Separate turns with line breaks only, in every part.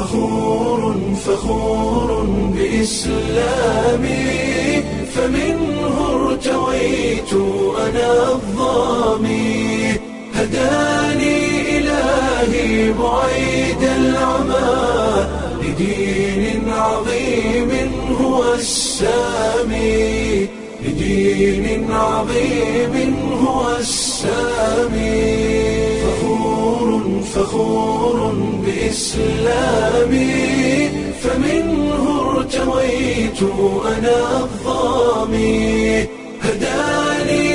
فخور فخور بإسلامي فمنه ارتويت أنا الظامي هداني إلهي بعيد العمى لدين عظيم هو السامي لدين عظيم هو السامي فخور فخور بإسلامي فمنه ارتويت أنا الظامي هداني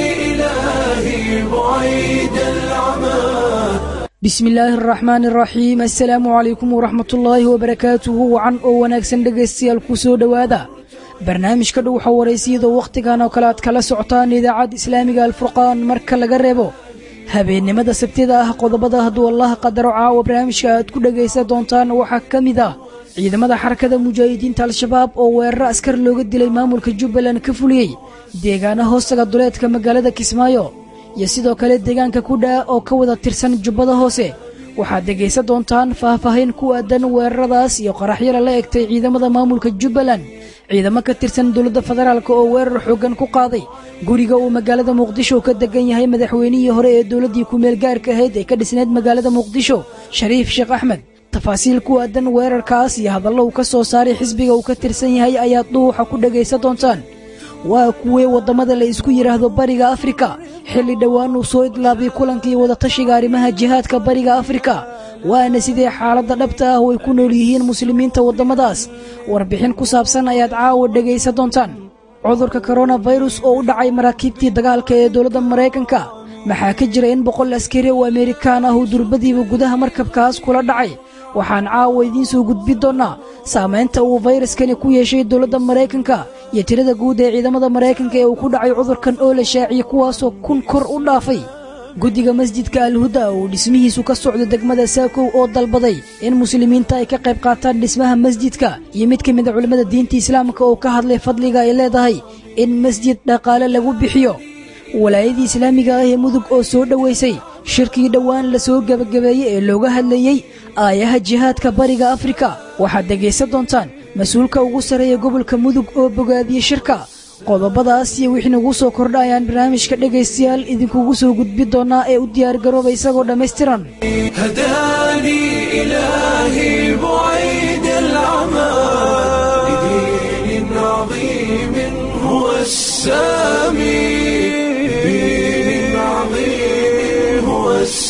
إلهي بعيد العمى
bismi illaahi araxmaan araxiim assalaamu calaykum waraxmatullaahi wabarakaatuhu wacan oo wanaagsan dhegaystayaal ku soo dhowaada barnaamijka dhowxa waraysiyadoo wakhtigan oo kale aad kala socotaan idaacadda islaamiga alfurqaan marka laga reebo habeennimada sabtida ah qodobada hadduu allaha qadaro caawa barnaamijka aad ku dhegaysan doontaan waxaa ka mid ah ciidamada xarakada mujaahidiinta al-shabaab oo weeraro askar looga dilay maamulka jubbaland ka fuliyey deegaana hoostaga duleedka magaalada kismaayo iyo sidoo kale deegaanka kudhaa oo ka wada tirsan jubbada hoose waxaad dhegaysan doontaan faahfaahin ku aadan weeraradaas iyo qaraxyala la egtay ciidamada maamulka jubbaland ciidamo ka tirsan dowladda federaalk oo weerar xooggan ku qaaday guriga uu magaalada muqdisho ka degan yahay madaxweynihii hore ee dowladdii ku-meel gaarka ahayd ee ka dhisneyd magaalada muqdisho shariif sheekh axmed tafaasiil ku aadan weerarkaas iyo hadallo uu ka soo saaray xisbiga uu ka tirsan yahay ayaad dhuuxa ku dhegaysan doontaan waa kuwee waddamada la isku yidhaahdo bariga afrika xilli dhowaan uu soo idlaabay kulankii wadatashiga arrimaha jihaadka bariga afrika waana sidee xaaladda dhabta ah oo ay ku nool yihiin muslimiinta waddamadaas warbixin ku saabsan ayaad caawa dhegaysan doontaan cudurka koronafirus oo u dhacay maraakiibtii dagaalka ee dowladda maraykanka maxaa ka jira in boqol askari oo amerikaan ah uu durbadiiba gudaha markabkaas kula dhacay waxaan caawa idiin soo gudbi doonnaa saamaynta uu fayraskani ku yeeshay dowladda maraykanka iyo tirada guud ee ciidamada maraykanka ee uu ku dhacay cudurkan oo la shaaciyey kuwaasoo kun kor u dhaafay guddiga masjidka alhuda uu dhismihiisu ka socdo degmada saakow oo dalbaday in muslimiinta ay ka qayb qaataan dhismaha masjidka iyo mid ka mida culimmada diinta islaamka oo ka hadlay fadliga ay leedahay in masjid dhaqaale lagu bixiyo walaayadii islaamiga ah ee mudug oo soo dhowaysay shirkii dhowaan la soo gebagabeeyey ee looga hadlayey aayaha jihaadka bariga afrika waxaad dhegaysan doontaan mas-uulka ugu sarreeya gobolka mudug oo bogaadiyey shirka qodobadaas iyo wixii nagu soo kordha ayaan barnaamijka dhegaystayaal idinkugu soo gudbi doonnaa ee u diyaargarooba isagoo dhammaystiran
هداني إلهي بعيد العمى لدين عظيم هو السامي لدين عظيم هو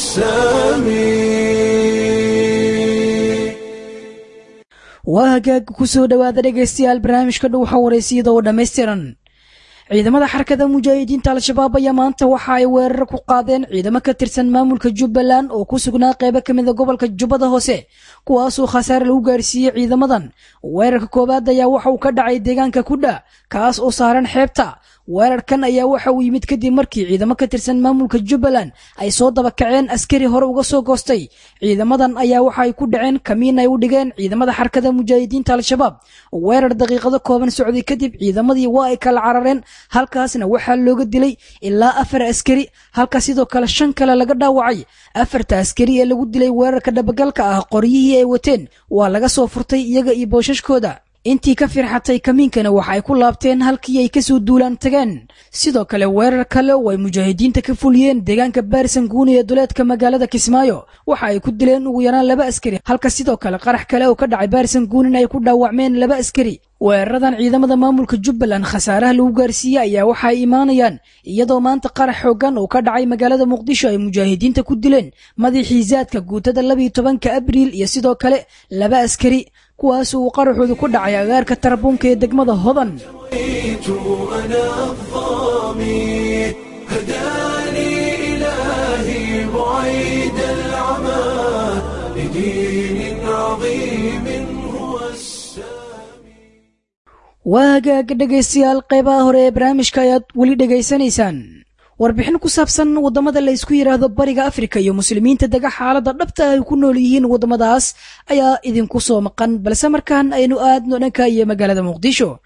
السامي
waa hagaag ku soo dhowaada dhegaystayaal barnaamijka dhowxa waraysiyada oo dhammaystiran ciidamada xarakada mujaahidiinta al-shabaab ayaa maanta waxa ay weerar ku qaadeen ciidamo ka tirsan maamulka jubbaland oo ku sugnaa qaybo ka mida gobolka jubbada hoose kuwaasoo khasaare lagu gaarsiiyey ciidamadan weerarka koowaad ayaa waxa uu ka dhacay deegaanka kudha kaas oo saaran xeebta weerarkan ayaa waxa uu yimid kadib markii ciidamo ka tirsan maamulka jubbaland ay soo dabakaceen askari hore uga soo goostay ciidamadan ayaa waxa ay ku dhaceen kamiin ay u dhigeen ciidamada xarakada mujaahidiinta al-shabaab weerar daqiiqado kooban socday kadib ciidamadii waa ay kala carareen halkaasna waxaa looga dilay ilaa afar askari halka sidoo kale shan kale laga dhaawacay afarta askari ee lagu dilay weerarka dhabagalka ah qoryihii ay wateen waa laga soo furtay iyaga iyo boosashkooda intii ka firxatay kamiinkana waxa ay ku laabteen halkii ay kasoo duulaan tageen sidoo kale weerar kale oo ay mujaahidiinta ka fuliyeen deegaanka baarisan guuni ee duleedka magaalada kismaayo waxa ay ku dileen ugu yaraan laba askari halka sidoo kale qarax kale oo ka dhacay baarisan guunin ay ku dhaawacmeen laba askari weeraradan ciidamada maamulka jubbaland khasaaraha lagu gaarsiiyey ayaa waxa ay imaanayaan iyadoo maanta qarax xooggan oo ka dhacay magaalada muqdisho ay mujaahidiinta ku dileen madaxii zaadka guutada labiyo tobanka abriil iyo sidoo kale laba askari kuwaas uu qaraxoodu ku dhacay agaarka tarabuunka ee degmada hodan
رأيت أنا الظامي هداني إلهي بعيد العمى لدين عظيم هو السامي
waa hagaaga dhegaystayaal qaybaha hore ee barnaamijka ayaad weli dhegaysanaysaan warbixin ku saabsan waddamada la isku yidhaahdo bariga afrika iyo muslimiinta dega xaaladda dhabta ay ku nool yihiin waddamadaas ayaa idinku soo maqan balse markaan aynu aadno dhanka iyo magaalada muqdisho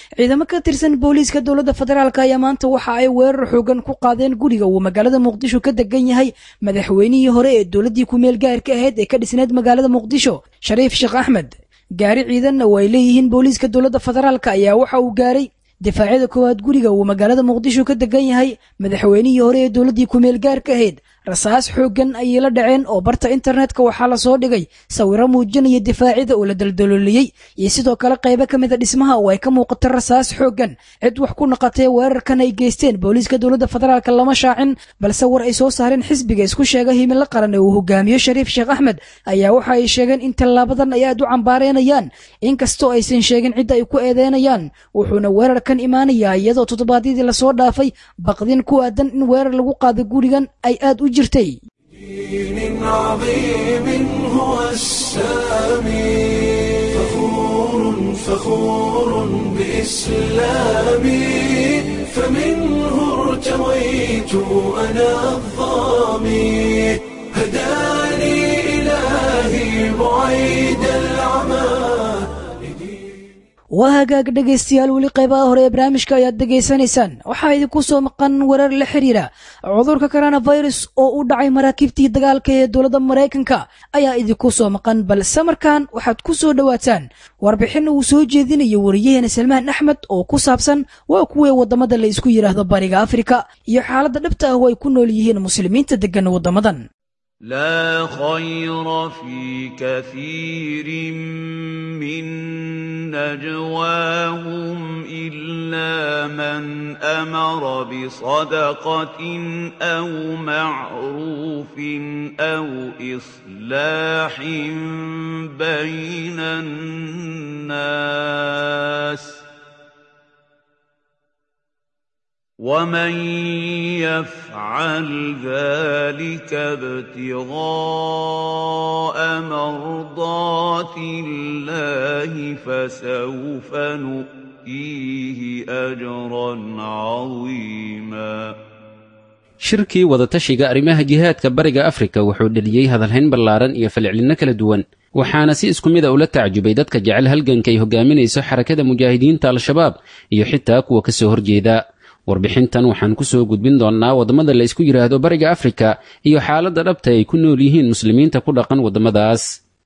ciidamo ka tirsan booliiska dowladda federaalk ayaa maanta waxa ay weerar xoogan ku qaadeen guriga uu magaalada muqdisho ka degan yahay madaxweynihii hore ee dowladdii ku-meel gaarka ahayd ee ka dhisneed magaalada muqdisho shariif sheekh axmed gaari ciidanna oo ay leeyihiin booliiska dowladda federaalk ayaa waxa uu gaaray difaacyada koowaad guriga uu magaalada muqdisho ka degan yahay madaxweynihii hore ee dowladdii ku-meel gaarka ahayd rasaas xooggan ayay la dhaceen oo barta internetka waxaa lasoo dhigay sawiro muujinaya difaacyada oo la daldalooliyey iyo sidoo kale qaybo ka mida dhismaha oo ay ka muuqato rasaas xooggan cid wax ku naqatee weerarkan ay geysteen booliiska dowladda federaalk lama shaacin balse war ay soo saareen xisbiga isku sheega himilo qaran ee uu hogaamiyo shariif sheekh axmed ayaa waxa ay sheegeen in tallaabadan ay aad u cambaareenayaan inkastoo aysan sheegin cidda ay ku eedeynayaan wuxuuna weerarkan imaanayaa iyadoo toddobaadyadii lasoo dhaafay baqdin ku aadan in weerar lagu qaado gurigan ay aad u jirtay
دين عظيم هو السامي فخور فخور بإسلامي فمنه ارتويت أنا الظامي هداني إلهي بعيد العمى
waa hagaag dhegaystayaal weli qaybaha hore ee barnaamijka ayaad dhegaysanaysaan waxaa idinku soo maqan warar la xiriira cudurka coronavirus oo u dhacay maraakiibtii dagaalka ee dowladda maraykanka ayaa idinku soo maqan balse markaan waxaad ku soo dhowaataan warbixin uu soo jeedinayo wariyaheena salmaan axmed oo ku saabsan waa kuwii waddamada la isku yidhaahdo bariga afrika iyo xaaladda dhabta ah oo ay ku nool yihiin muslimiinta deggan waddamadan
لا خير في كثير من نجواهم إلا من أمر بصدقة أو معروف أو إصلاح بين الناس ومن يفعل ذلك ابتغاء مرضات الله فسوف نؤتيه اجرا عظيما
shirkii wadatashiga arrimaha jihaadka bariga afrika wuxuu dheliyey hadalhayn ballaaran iyo falcelinno kala duwan waxaana si isku mida ula tacjubay dadka jecel halganka ay hogaaminayso xarakada mujaahidiinta al-shabaab iyo xitaa kuwa ka soo horjeeda warbixintan waxaan ku soo gudbin doonnaa waddamada la isku yidhaahdo bariga afrika iyo xaaladda dhabta ay ku nool yihiin muslimiinta ku dhaqan waddamadaas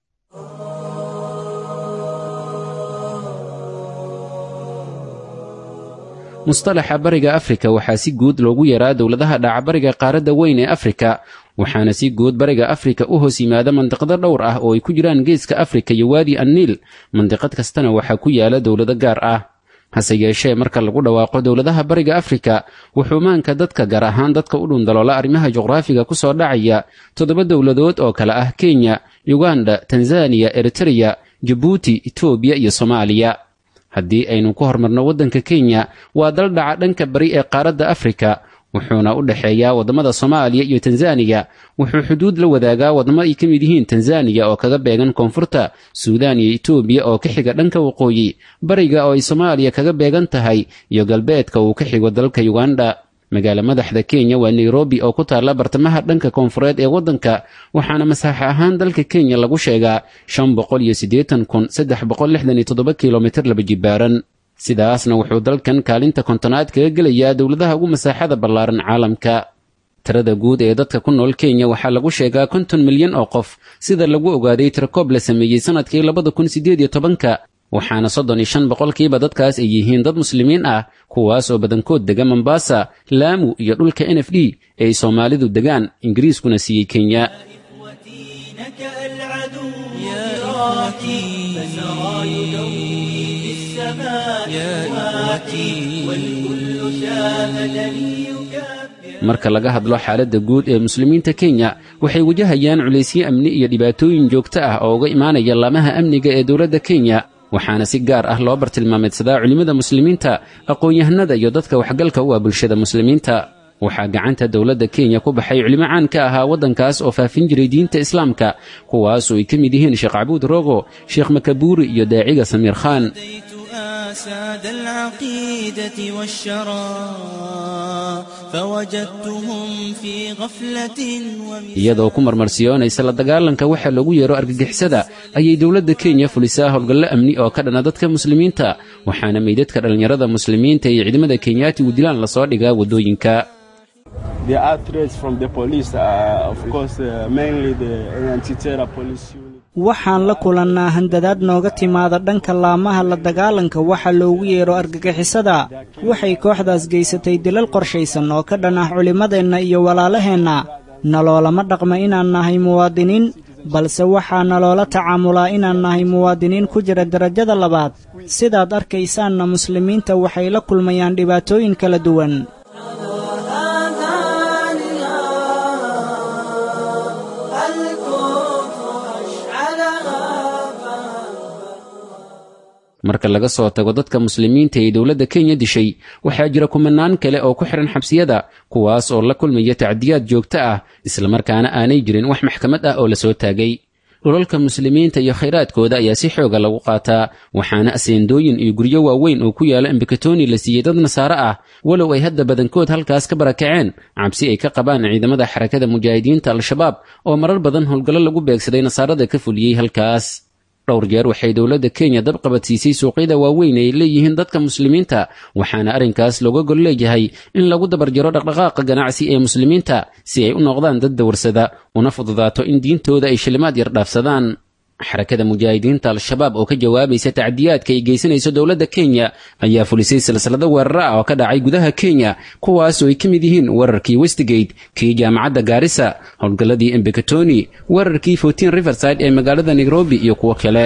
mustalaxa bariga afrika waxaa si guud loogu yaraa dowladaha dhacabariga qaaradda weyn ee afrika waxaana si guud bariga afrika u hoos yimaada mandiqado dhowr ah oo ay ku jiraan geeska afrika iyo waadi anniil mandiqad kastana waxaa ku yaala dowlado gaar ah hase yeeshee marka lagu dhawaaqo dowladaha bariga afrika wuxuu maanka dadka gaar ahaan dadka u dhundaloola arrimaha juqraafiga ku soo dhacaya toddoba dowladood oo kale ah kenya yuganda tanzaniya eritreya jabuuti etoobiya iyo soomaaliya haddii aynu ku hormarno waddanka kenya waa dal dhaca dhanka bari ee qaaradda afrika wuxuuna u dhexeeyaa waddamada soomaaliya iyo tanzaniya wuxuu xuduud la wadaagaa waddamo ay ka mid yihiin tanzaniya oo kaga beegan koonfurta suudaan iyo etoobiya oo ka xiga dhanka waqooyi bariga oo ay soomaaliya kaga beegan tahay iyo galbeedka uu ka xigo dalka yuganda magaalo madaxda kenya waa nairobi oo ku taalla bartamaha dhanka koonfureed ee waddanka waxaana masaaxo ahaan dalka kenya lagu sheegaa shan boqol iyo siddeetan kun saddex boqol lixdan iyo toddoba kilomitir laba jibaaran sidaasna wuxuu dalkan kaalinta kontonaad kaga gelayaa dowladaha ugu masaaxada ballaaran caalamka tirada guud ee dadka ku nool kenya waxaa lagu sheegaa konton milyan oo qof sida lagu ogaaday tirakoob la sameeyey sannadkii labada kun siddeed iyo tobanka waxaana soddon iyo shan boqolkiiba dadkaas ay yihiin dad muslimiin ah kuwaas oo badankood dega mombasa laamu iyo dhulka n f d ee ay soomaalidu degaan ingiriiskuna siiyey kenya marka laga hadlo xaaladda guud ee muslimiinta kenya waxay wajahayaan culaysyo amni iyo dhibaatooyin joogto ah oo uga imaanaya laamaha amniga ee dowladda kenya waxaana si gaar ah loo bartilmaameedsadaa culimmada muslimiinta aqoon-yahanada iyo dadka waxgalka u ah bulshada muslimiinta waxaa gacanta dowladda kenya ku baxay culimo caan ka ahaa waddankaas oo faafin jiray diinta islaamka kuwaasoo ay ka mid yihiin sheekh cabuud rogo sheekh makabuuri iyo daaciga samiir khaan
ساد العقيدة والشرى فوجدتهم في غفلة
iyadoo ku marmarsiyoonaysa la dagaalanka waxa loogu yeero argagixisada ayay dowladda kenya fulisaa howlgallo amni oo ka dhana dadka muslimiinta waxaana meydadka dhallinyarada muslimiinta iyo ciidamada kenyaatigu dilaan lasoo dhigaa waddooyinka
There are threats from the police, uh, of course, uh, mainly the anti-terror police unit.
waxaan la kulannaa handadaad nooga timaada dhanka laamaha la dagaalanka waxa loogu yeero argagixisada waxay kooxdaas geysatay dilal qorshaysan oo ka dhan ah culimmadeenna iyo walaalaheenna naloolama dhaqma inaan nahay muwaadiniin balse waxaa naloola tacaamulaa inaan nahay muwaadiniin ku jira derajada labaad sidaad arkaysaanna muslimiinta waxay la kulmayaan dhibaatooyin kala duwan
marka laga soo tago dadka muslimiinta ee dowladda kenya dishay waxaa jira kumanaan kale oo ku xidhan xabsiyada kuwaas oo la kulmaya tacdiyaad joogto ah islamarkaana aanay jirin wax maxkamad ah oo lasoo taagay dhulalka muslimiinta iyo khayraadkooda ayaa si xooga lagu qaataa waxaana aseendooyin iyo guryo waaweyn oo ku yaala embakatoni la siiyey dad nasaare ah walow ay hadda badankood halkaas ka barakaceen cabsi ay ka qabaan ciidamada xarakada mujaahidiinta al-shabaab oo marar badan howlgallo lagu beegsaday nasaarada ka fuliyey halkaas dhowr jeer waxay dowladda kenya dab qabadsiisay suuqyada waaweyn ay leeyihiin dadka muslimiinta waxaana arrinkaas looga gol leeyahay in lagu dabarjaro dhaqdhaqaaqa ganacsi ee muslimiinta si ay u noqdaan dad dawarsada una fududaato in diintooda ay shilimaad yar dhaafsadaan xarakada mujaahidiinta al-shabaab oo ka jawaabaysa tacdiyaadka ay geysanayso dowladda kenya ayaa fulisay silsilado weerara ah oo ka dhacay gudaha kenya kuwaasoo ay ka mid yihiin weerarkii westgate kii jaamacadda gaarisa howlgalladii embekatoni weerarkii fortin riverside ee magaalada nairobi iyo kuwo kale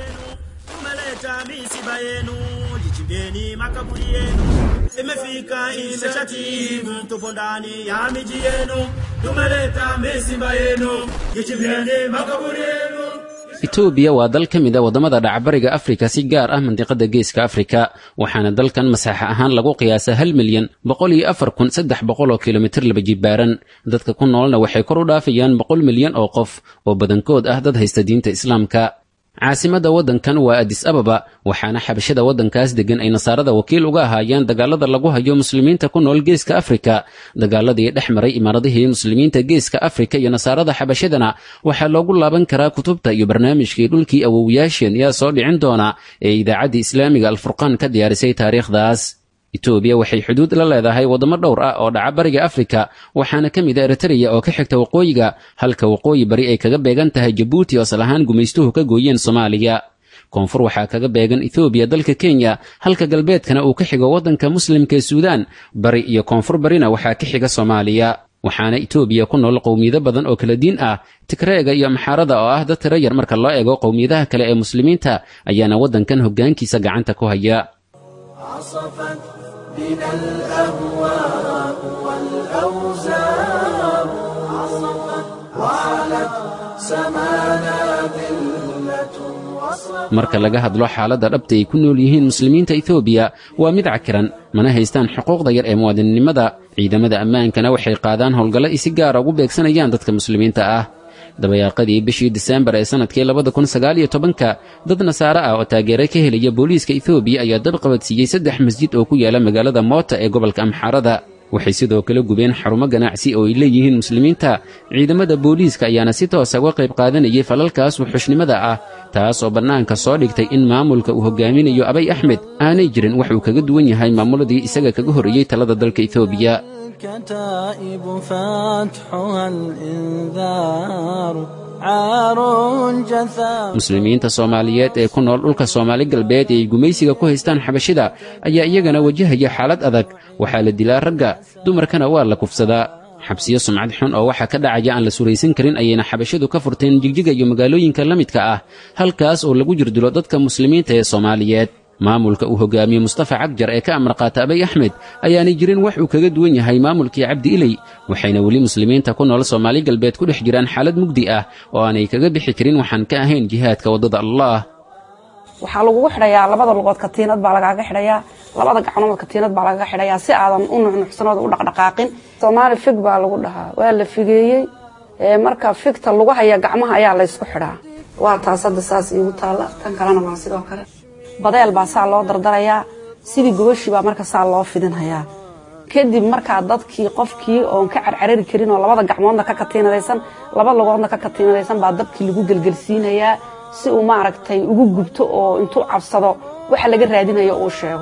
Tumeleta misiba yenu, jichimbeni makaburi yenu. Imefika imeshatimu, tupo ndani ya miji yenu. Tumeleta misiba yenu, jichimbeni makaburi yenu.
etoobiya waa dal ka mid a waddamada dhacbariga afrika si gaar ah mandiqada geeska afrika waxaana dalkan masaaxa ahaan lagu qiyaasaa hal milyan boqol iyo afar kun saddex boqol oo kilomitir laba jibaaran dadka ku noolna waxay kor u dhaafayaan boqol milyan oo qof oo badankood ah dad haysta diinta islaamka caasimadda waddankan waa adis ababa waxaana xabashada waddankaas deggan ay nasaarada wakiil uga ahaayeen dagaalada lagu hayo muslimiinta ku nool geeska afrika dagaaladii dhex maray imaaradihii muslimiinta geeska afrika iyo nasaarada xabashadana waxaa loogu laaban karaa kutubta iyo barnaamijkii dhulkii awowyaasheen yaa soo dhicin doona ee idaacaddii islaamiga alfurqaan ka diyaarisay taariikhdaas etoobiya waxay xuduud la leedahay waddamo dhowr ah oo dhaca bariga afrika waxaana ka mid a eritreya oo ka xigta waqooyiga halka waqooyi bari ay kaga beegan tahay jabuuti oo asal ahaan gumaystuhu ka gooyeen soomaaliya koonfur waxaa kaga beegan ethoobiya dalka kenya halka galbeedkana uu ka xigo waddanka muslimka ee suudaan bari iyo koonfur barina waxaa ka xiga soomaaliya waxaana etoobiya ku nool qowmiyado badan oo kala diin ah tigreega iyo maxaarada oo ah dad tiro yar marka loo eego qowmiyadaha kale ee muslimiinta ayaana waddankan hoggaankiisa gacanta ku haya
عصفت بنا الأهواء والأوزار وعلت سمانا ذلة وصف
marka laga hadlo xaaladda dhabta ay ku nool yihiin muslimiinta etoobiya waa mid cakiran mana haystaan xuquuqda yar ee muwaadinnimada ciidamada ammaankana waxay qaadaan howlgallo ay si gaara ugu beegsanayaan dadka muslimiinta ah dabayaaqadii bishii diseembar ee sannadkii labada kun sagaal iyo tobanka dad nasaare ah oo taageero ka helaya booliiska etoobiya ayaa dab qabadsiiyey saddex masjid oo ku yaala magaalada moota ee gobolka amxaarada waxay sidoo kale gubeen xarumo ganacsi oo ay leeyihiin muslimiinta ciidamada booliiska ayaana si toosa uga qayb qaadanayay falalkaas wuxushnimada ah taas oo bannaanka soo dhigtay in maamulka uu hogaaminayo abay axmed aanay jirin wax uu kaga duwan yahay maamuladii isaga kaga horreeyey talada dalka etoobiya
الكتائب فتحها الإنذار عار جثى
muslimiinta soomaaliyeed ee ku nool dhulka soomaali galbeed ee ay gumaysiga ku haystaan xabashida ayaa iyagana wajahaya xaalad adag waxaa la dilaa ragga dumarkana waa la kufsadaa xabsiyo sumcad xun oo waxaa ka dhacaya aan la suraysan karin ayayna xabashadu ka furteen jigjiga iyo magaalooyinka la midka ah halkaas oo lagu jirdilo dadka muslimiinta ee soomaaliyeed maamulka uu hogaamiye mustafa cagjar ee ka amar qaata abay axmed ayaanay jirin wax uu kaga duwan yahay maamulkii cabdi iley waxayna weli muslimiinta ku nool soomaali galbeed ku dhex jiraan xaalad mugdi ah oo aanay kaga bixi karin waxaan ka ahayn jihaadka waddada allah
waxaa lagugu xidhayaa labada lugood katiinad baa lagaaga xidhayaa labada gacnood katiinad baa lagaga xidhayaa si aadan u nuxnuxsanood u dhaqdhaqaaqin soomaali fig baa lagu dhahaa waa la figeeyey marka figta lagu haya gacmaha ayaa laysku xidhaa waa taas hadda saas iigu taalla tan kalena waa sidoo kale badeel baa saa loo dardarayaa sidii gobashii baa marka saa loo fidinhayaa kadib markaa dadkii qofkii oon ka carcarari karin oo labada gacmoodna ka katiinadaysan laba lugoodna ka katiinadaysan baa dabkii lagu gelgelsiinayaa si uu maaragtay ugu gubto oo intuu cabsado waxa laga raadinayo uu sheego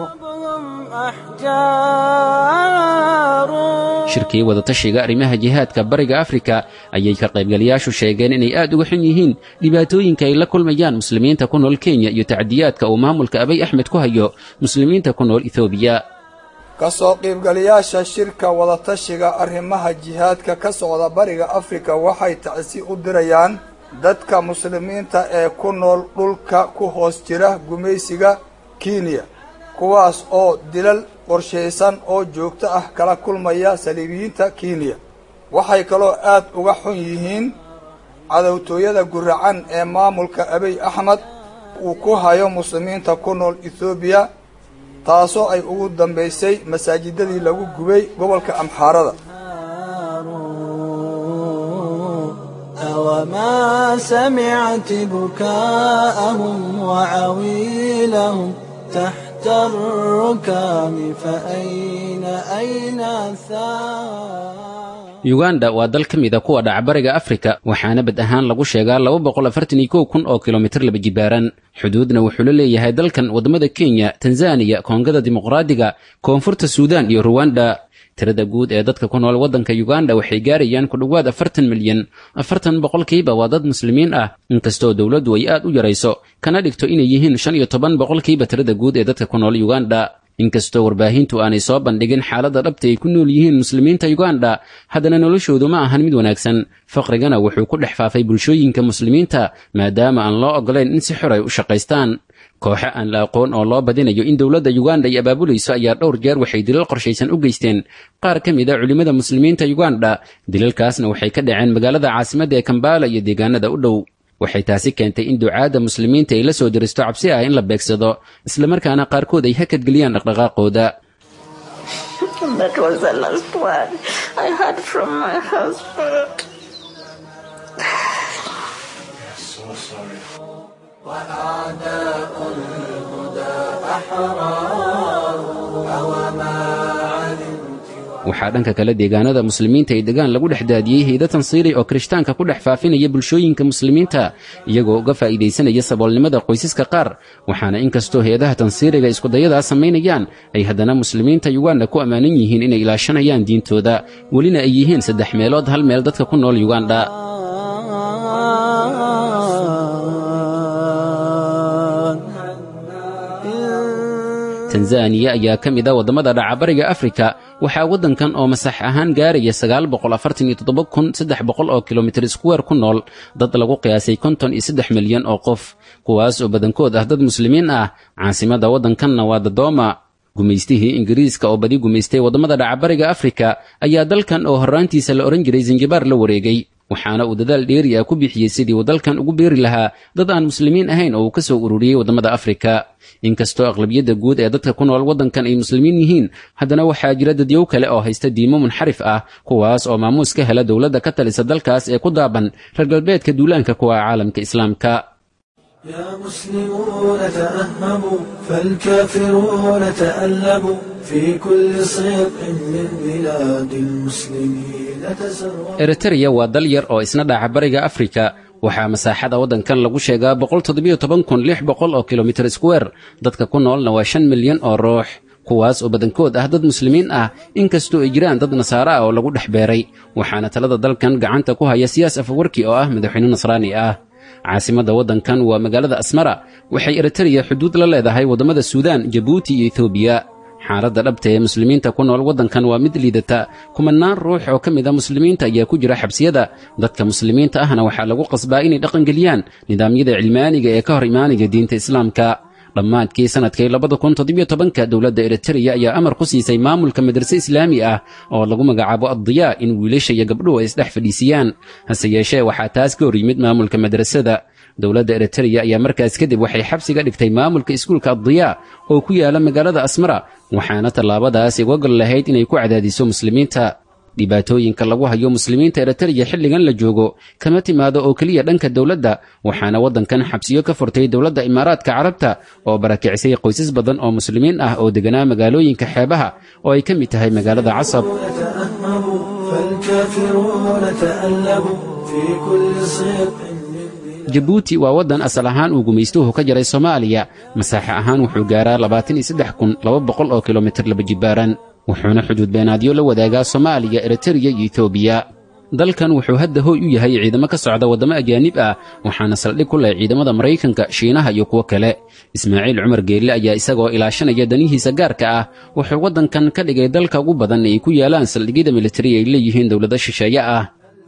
shirkii wadatashiga arrimaha jihaadka bariga afrika ayay ka qaybgalayaashu sheegeen inay aad uga xun yihiin dhibaatooyinka ay la kulmayaan muslimiinta ku nool kenya iyo tacdiyaadka uu maamulka abay axmed ku hayo muslimiinta ku nool ethoobiya
ka soo qiibgalayaasha shirka wadatashiga arrimaha jihaadka ka socda bariga afrika waxay tacsi u dirayaan dadka muslimiinta ee ku nool dhulka ku hoos jira gumaysiga kenya kuwaas oo dilal qorshaysan oo joogto ah kala kulmaya saliibiyiinta kenya waxay kaloo aad uga xun yihiin cadowtooyada guracan ee maamulka abiy axmed uu ku hayo muslimiinta ku nool ethoobiya taasoo ay ugu dambaysay masaajidadii lagu gubay gobolka amxaarada
أوما سمعت بكاءهم وعويلهم تحت الركام فأين أين الثار
yuganda waa dal ka mida kuwa dhaca bariga afrika waxaana bad ahaan lagu sheegaa laba boqol afartan iyo kow kun oo kilomitir laba jibaaran xuduudna wuxuu la leeyahay dalkan waddamada kenya tanzaniya koongada dimuqraadiga koonfurta suudaan iyo ruwanda tirada guud ee dadka ku nool waddanka yuganda waxay gaarayaan ku dhowaad afartan milyan afartan boqolkiiba waa dad muslimiin ah inkastoo dowladdu ay aad u yarayso kana dhigto inay yihiin shan iyo toban boqolkiiba tirada guud ee dadka ku nool yuganda inkastoo warbaahintu aanay soo bandhigin xaaladda dhabta ay ku nool yihiin muslimiinta yuganda haddana noloshoodu ma ahan mid wanaagsan faqrigana wuxuu ku dhex faafay bulshooyinka muslimiinta maadaama aan loo oggolayn in si xor ay u shaqaystaan kooxo aan la aqoon oo loo badinayo in dowladda yuganda ay abaabulayso ayaa dhowr jeer waxay dilal qorshaysan u geysteen qaar ka mid a culimmada muslimiinta yuganda dilalkaasna waxay ka dhaceen magaalada caasimadda ee kambala iyo deegaanada u dhow waxay taasi keentay in ducaadda muslimiinta ay la soo diristo cabsi ah in la beegsado islamarkaana qaarkood ay hakadgeliyaan dhaqdhaqaaqooda
وأعداء الهدى أحرار أوما علمت
waxaa dhanka kale deegaanada muslimiinta ay degaan lagu dhex daadiyey hayda tansiiri oo kirishtaanka ku dhex faafinaya bulshooyinka muslimiinta iyagoo uga faa'iidaysanaya saboolnimada qoysaska qaar waxaana inkastoo hay-adaha tansiiriga iskudayadaa samaynayaan ay haddana muslimiinta yuganda ku ammaanan yihiin inay ilaashanayaan diintooda welina ay yihiin saddex meelood hal meel dadka ku nool yuganda tanzaniya ayaa ka mid a waddamada dhaca bariga afrika waxaa waddankan oo masax ahaan gaaraya sagaal boqol afartan iyo toddoba kun saddex boqol oo kilomitir iskuweer ku nool dad lagu qiyaasay konton iyo saddex milyan oo qof kuwaas oo badankood ah dad muslimiin ah caasimadda waddankanna waa dadooma gumaystihii ingiriiska oo badi gumaystay waddamada dhaca bariga afrika ayaa dalkan oo horraantiisa la odhan jiray zanjibaar la wareegay waxaana uu dadaal dheeri ah ku bixiyey sidii uu dalkan ugu beeri lahaa dad aan muslimiin ahayn oo uu ka soo ururiyey waddamada afrika inkastoo aqlabiyadda guud ee dadka ku nool waddankan ay muslimiin yihiin haddana waxaa jira dadyow kale oo haysta diimo munxarif ah kuwaas oo maamuus ka hela dowladda ka talisa dalkaas ee ku daaban reer galbeedka duulaanka kuwa caalamka islaamka
يا مسلمون تأهبوا فالكافرون تألبوا في كل صيق من بلاد المسلمين تسروا
eritreya waa dal yar oo isna dhaca bariga afrika waxaa masaaxada waddankan lagu sheegaa oo kilomitir square dadka ku noolna waa shan milyan oo ruux kuwaas oo badankood ah dad muslimiin ah inkastoo ay jiraan dad nasaare ah oo lagu dhex beeray waxaana talada dalkan gacanta ku haya siyaas afawarki oo ah madaxweyne nasraani ah caasimadda waddankan waa magaalada asmara waxay eritreya xuduud la leedahay waddamada suudaan jabuuti iyo etoobiya xaaladda dhabta ee muslimiinta ku nool waddankan waa mid liidata kumanaan ruux oo ka mid a muslimiinta ayaa ku jira xabsiyada dadka muslimiinta ahna waxaa lagu qasbaa inay dhaqangeliyaan nidaamyada cilmaaniga ee ka hor imaaniga diinta islaamka dhammaadkii sannadkii labada kun toddobiyo tobanka dowladda eritreya ayaa amar ku siisay maamulka madrase islaami ah oo lagu magacaabo addiyaa in wiilasha iyo gabdhuhu ay isdhex fadhiisiyaan hase yeeshee waxaa taas ka hor yimid maamulka madrasada dowladda eritreya ayaa markaas kadib waxay xabsiga dhigtay maamulka iskuulka addiyaa oo ku yaala magaalada asmara waxaana tallaabadaasi uga gol lahayd inay ku cadaadiso muslimiinta dhibaatooyinka lagu hayo muslimiinta eritreya xilligan la joogo kama timaado oo keliya dhanka dowladda waxaana waddankan xabsiyo ka furtay dowladda imaaraadka carabta oo barakicisay qoysas badan oo muslimiin ah oo deganaa magaalooyinka xeebaha oo ay ka mid tahay magaalada casab
فالكافرون تألبوا في كل صدق
jabuuti waa waddan asal ahaan uu gumaystuhu ka jaray soomaaliya masaaxe ahaan wuxuu gaaraa labaatan iyo saddex kun laba boqol oo kilomitir laba jibaaran wuxuuna xuduud beenaadyo la wadaagaa soomaaliya eritreya iyo etoobiya dalkan wuxuu hadda hooy u yahay ciidamo ka socda waddamo ajaanib ah waxaana saldhig ku leh ciidamada maraykanka shiinaha iyo kuwo kale ismaaciil cumar geelle ayaa isagoo ilaashanaya danihiisa gaarka ah wuxuu waddankan ka dhigay dalka ugu badan ay ku yaalaan saldhigyada militari ay leeyihiin dowlado shisheeye ah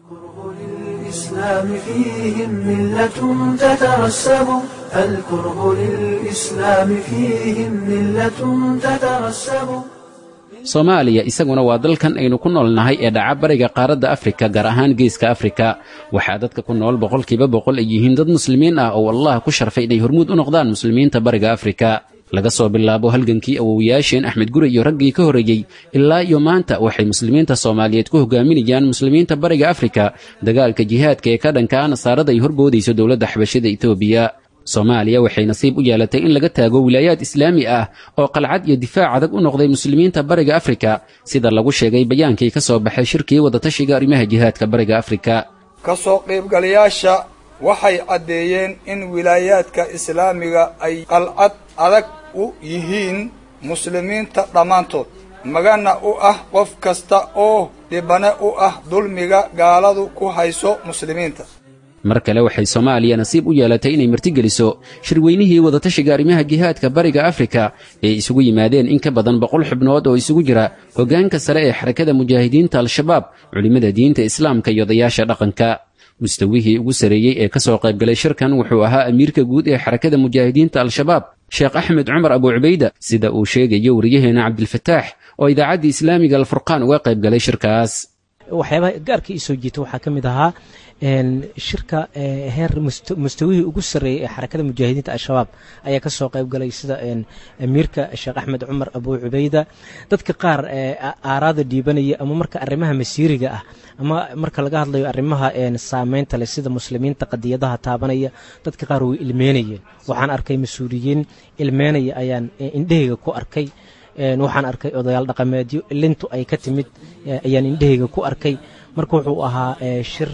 الإسلام فيهم ملة تترسب الكره للإسلام فيهم ملة تترسب
soomaaliya isaguna waa dalkan aynu ku noolnahay ee dhaca bariga qaaradda afrika gaar ahaan geeska afrika waxaa dadka ku nool boqolkiiba boqol ay yihiin dad muslimiin ah oo allah ku sharfay inay hormuud u noqdaan muslimiinta bariga afrika laga soo bilaabo halgankii awowayaasheen axmed gure iyo raggii ka horreeyey ilaa iyo maanta waxay muslimiinta soomaaliyeed ku hogaaminayaan muslimiinta bariga afrika dagaalka jihaadka ee ka dhanka ah nasaarada ay horboodayso dowladda xabashada etoobiya soomaaliya waxay nasiib u yeelatay in laga taago wilaayaad islaami ah oo qalcad iyo difaac adag u noqday muslimiinta bariga afrika sida lagu sheegay bayaankii ka soo baxay shirkii wadatashiga arrimaha jihaadka bariga afrika
ka soo qaybgalayaasha waxay caddeeyeen in wilaayaadka islaamiga ay qalcad adag u yihiin muslimiinta dhammaantood magana u ah qof kasta oo dhibane u ah dulmiga gaaladu ku hayso muslimiinta
mar kale waxay soomaaliya nasiib u yeelatay inay martigeliso shirweynihii wadatashiga arrimaha jihaadka bariga afrika ee isugu yimaadeen in ka badan boqol xubnood oo isugu jira hoggaanka sare ee xarakada mujaahidiinta al-shabaab culimmada diinta islaamka iyo odayaasha dhaqanka mustawihii ugu sareeyey ee ka soo qaybgalay shirkan wuxuu ahaa amiirka guud ee xarakada mujaahidiinta al-shabaab sheekh axmed cumar abu cubayda sida uu sheegayo wariyaheena cabdilfataax oo idaacaddii islaamiga alfurqaan uga qaybgalay shirkaas
waxyaabaha gaarka ii soo jiita waxaa ka mid ahaa shirka heer mustawihii ugu sarreeyey ee xarakada mujaahidiinta al-shabaab ayaa ka soo qayb galay sida amiirka sheekh axmed cumar abu cubayda dadka qaar aaraada dhiibanaya ama marka arrimaha masiiriga ah ama marka laga hadlayo arrimaha saameynta leh sida muslimiinta qadiyadaha taabanaya dadka qaar way ilmeynayeen waxaan arkay mas-uuliyiin ilmeynaya ayaan indhahayga ku arkay waxaan arkay odayaal dhaqameedyo lintu ay ka timid ayaan indhahayga ku arkay marka wuxuu ahaa shir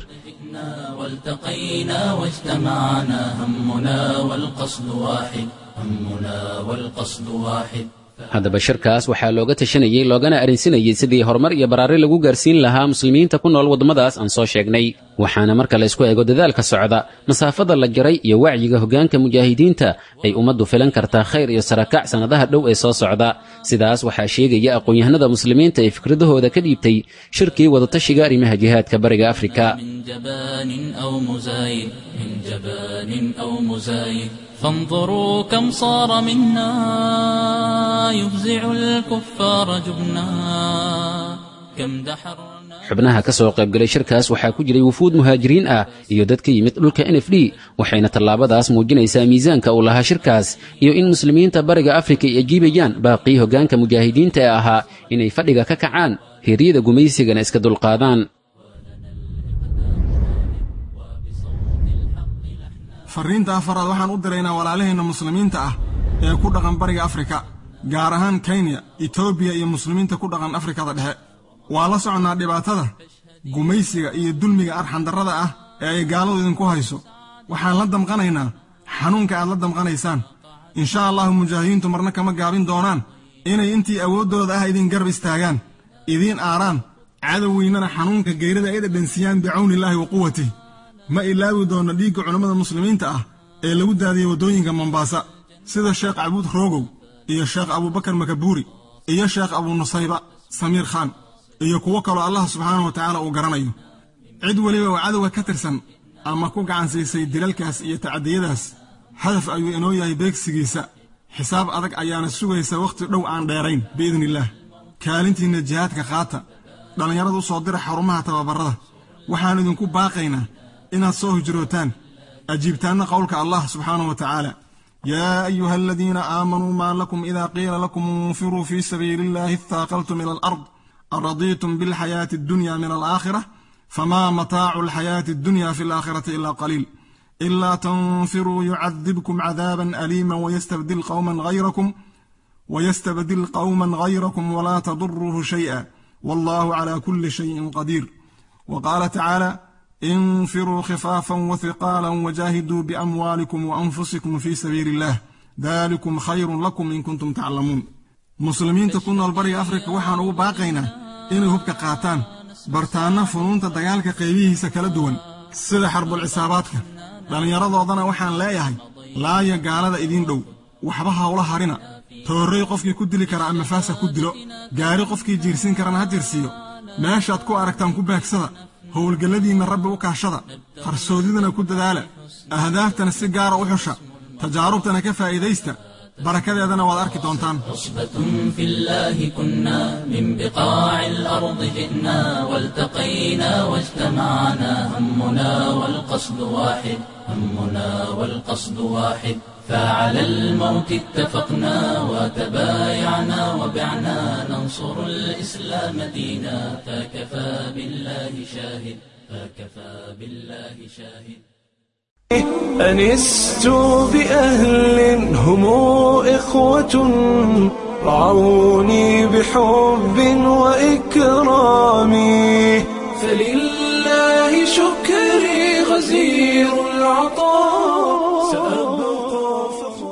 والتقينا واجتمعنا همنا والقصد واحد همنا والقصد واحد
haddaba shirkaas waxaa looga tashanayey loogana arrinsinayey sidii horumar iyo baraari lagu gaarsiin lahaa muslimiinta ku nool waddamadaas aan soo sheegnay waxaana marka la isku eego dadaalka socda masaafada la jaray iyo wacyiga hoggaanka mujaahidiinta ay ummaddu filan kartaa khayr iyo sarakac sannadaha dhow ee soo socda sidaas waxaa sheegaya aqoon-yahanada muslimiinta ee fikradahooda ka dhiibtay shirkii wadatashiga arrimaha jihaadka bariga afrika
من جبان أو مزايد من جبان أو مزايد فانظروا كم صار منا يفزع الكفار جبنا كم دحرنا
xubnaha ka soo qaybgalay shirkaas waxaa ku jiray wufuud muhaajiriin ah iyo dad ka yimid dhulka n f d waxayna tallaabadaas muujinaysaa miisaanka uu lahaa shirkaas iyo in muslimiinta bariga afrika ay ajiibayaan baaqii hoggaanka mujaahidiinta ee ahaa inay fadhiga ka kacaan heeryada gumaysigana iska dulqaadaan
farriinta afaraad waxaan u diraynaa walaalaheenna muslimiinta ah ee ku dhaqan bariga afrika gaar ahaan kenya etoobiya iyo muslimiinta ku dhaqan afrikada dhexe waa la soconnaa dhibaatada gumaysiga iyo dulmiga arxandarrada ah ee ay gaaladu idinku hayso waxaan la damqanaynaa xanuunka aad la damqanaysaan insha allahu mujaahidiintu marna kama gaabin doonaan inay intii awooddooda ah idin garab istaagaan idiin aaraan cadowweynana xanuunka geyrada ay dhadhansiyaan bicawnillaahi wa quwatih ma ilaawi doonno dhiigga culammada muslimiinta ah ee lagu daadiyey waddooyinka mombaasa sida sheekh cabuud roogow iyo sheekh abuubakar makabuuri iyo sheekh abunusayba samiir khaan iyo kuwo kaloo allah subxaanahu wa tacaala uu garanayo cid weliba oo cadowga ka tirsan ama ku gacansiisay dilalkaas iyo tacadiyadaas hadaf ayuu inoo yahay beegsigiisa xisaab adag ayaana sugaysa wakhti dhow aan dheerayn biidnillaah kaalintiinna jihaadka qaata dhallinyarada u soo dira xarumaha tababarrada waxaan idinku baaqaynaa inaad soo hijrootaan ajiibtaanna qowlka allah subxaanahu wa tacaala yaa ayuha aladiina aamanuu maa lakum idaa qiila lakum infiruu fii sabiili illaahi ittaaqaltum ila alard aradiitum bilxayaati addunya min alaakhira famaa mataacu alxayaati addunya fi alaakhirati ila qaliil ilaa tanfiruu yucadibkum cadaaban aliima wayastabdil qowman hayrakum ويستبدل قوما غيركم ولا تضره شيئا والله على كل شيء قدير وقال تعالى انفروا خفافا وثقالا وجاهدوا باموالكم وانفسكم في سبيل الله ذلكم خير لكم ان كنتم تعلمون مسلمين تكون البري افريقيا waxaan ugu baaqaynaa inay hubka qaataan bartaana funuunta dagaalka qaybihiisa kala duwan sida xarbul cisaabaadka dhallinyaradoodana waxaan leeyahay laaya gaalada idiin dhow waxba hawla harina toorrey qofkii ku dili kara ama faasa ku dilo gaari qofkii jiirsiin karana ha jiirsiiyo meeshaad ku aragtaan ku baagsada howlgalladiinna rabbi u kaashada qarsoodidana ku dadaala ahdaaftana si gaara u xusha tajaarubtana ka faa'iidaysta barakadeedana waad arki doontaan
عصبة في الله كنا من بقاع الأرض جئنا والتقينا واجتمعنا همنا والقصد واحد همنا والقصد واحد فعلى الموت اتفقنا وتبايعنا وبعنا ننصر الإسلام دينا فكفى بالله شاهد فكفى بالله شاهد
أنست بأهل هم إخوة رعوني بحب وإكرام فلله شكري غزير العطاء سأبقى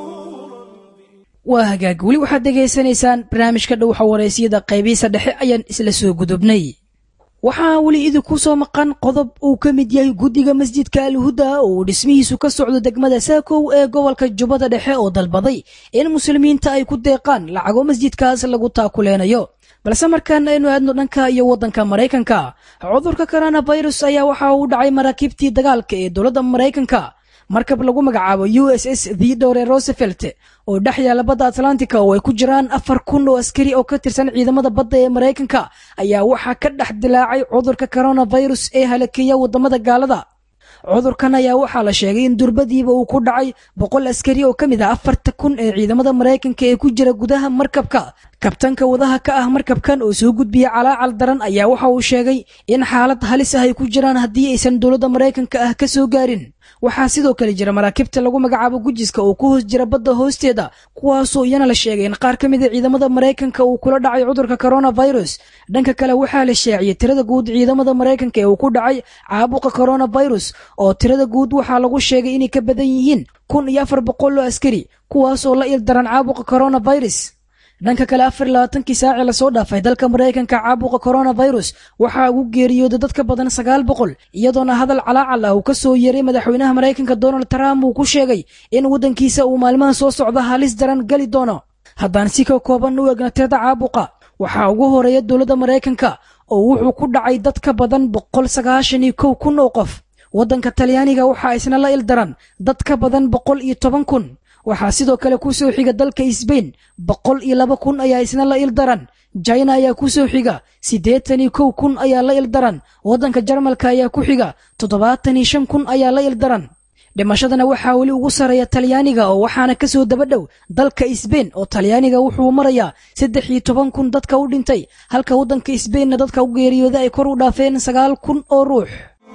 waa hagaag weli waxaad dhegaysanaysaan barnaamijka dhowxa wareysiyada qaybihiisa dhexe ayaan isla soo gudubnay waxaa weli idinku soo maqan qodob uu ka mid yahay guddiga masjidka alhuda oo uu dhismihiisu ka socdo degmada saakow ee gobolka jubbada dhexe oo dalbaday in muslimiinta ay ku deeqaan lacago masjidkaas lagu taakuleynayo balse markaan aynu aadno dhanka iyo waddanka maraykanka cudurka coronavirus ayaa waxa uu dhacay maraakiibtii dagaalka ee dowladda maraykanka markab lagu magacaabo u s s theodore rosevelt oo dhex yaala badda atlantica oo ay ku jiraan afar kun oo askari oo ka tirsan ciidamada badda ee maraykanka ayaa waxaa ka dhex dilaacay cudurka coronavirus ee halakeeya waddamada gaalada cudurkan ayaa waxaa la sheegay in durbadiiba uu ku dhacay boqol askari oo ka mid ah afarta kun ee ciidamada maraykanka ee ku jira gudaha markabka kabtanka wadaha ka ah markabkan oo soo gudbiya calaacal daran ayaa waxa uu sheegay in xaalad halis ah ay ku jiraan haddii aysan dowladda maraykanka ah ka soo gaarin waxaa sidoo kale jira maraakiibta lagu magacaabo gujiska oo ku hoos jira badda hoosteeda kuwaasoo iyana la sheegay in qaar ka mid a ciidamada maraykanka uu kula dhacay cudurka coronavirus dhanka kale waxaa la shaaciyey tirada guud ciidamada maraykanka ee uu ku dhacay caabuqa coronavirus oo tirada guud waxaa lagu sheegay inay ka badan yihiin kun iyo afar boqol oo askari kuwaasoo la ildaran caabuqa coronavirus dhanka kale afar labaatankii saacii lasoo dhaafay dalka maraykanka caabuqa coronavirus waxaa ugu geeriyooday dad ka badan sagaal boqol iyadoona hadal calaacal ah uu ka soo yeeray madaxweynaha maraykanka donald trump uu ku sheegay in waddankiisa uu maalmaha soo socda halis daran geli doono haddaan si ka kooban u egna tirada caabuqa waxaa ugu horeeya dowladda maraykanka oo wuxuu ku dhacay dad ka badan boqol sagaashan iyo kow kun oo qof waddanka talyaaniga waxaa isna la ildaran dad ka badan boqol iyo toban kun waxaa sidoo kale ku soo xiga dalka sbain boqol iyo laba kun ayaa isna la ildaran jina ayaa ku soo xiga siddeetan iyo kow kun ayaa la ildaran waddanka jarmalka ayaa ku xiga toddobaatan iyo shan kun ayaa la ildaran dhimashadana waxaa weli ugu sarreeya talyaaniga oo waxaana ka soo daba dhow dalka sbain oo talyaaniga wuxuu marayaa saddex iyo toban kun dadka u dhintay halka waddanka sbainna dadka u geeriyooda ay kor u dhaafeen sagaal kun oo ruux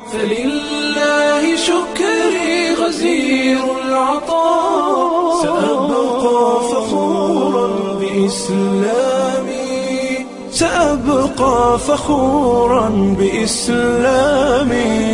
فلله شكري غزير العطاء سأبقى فخورا بإسلامي سأبقى فخورا بإسلامي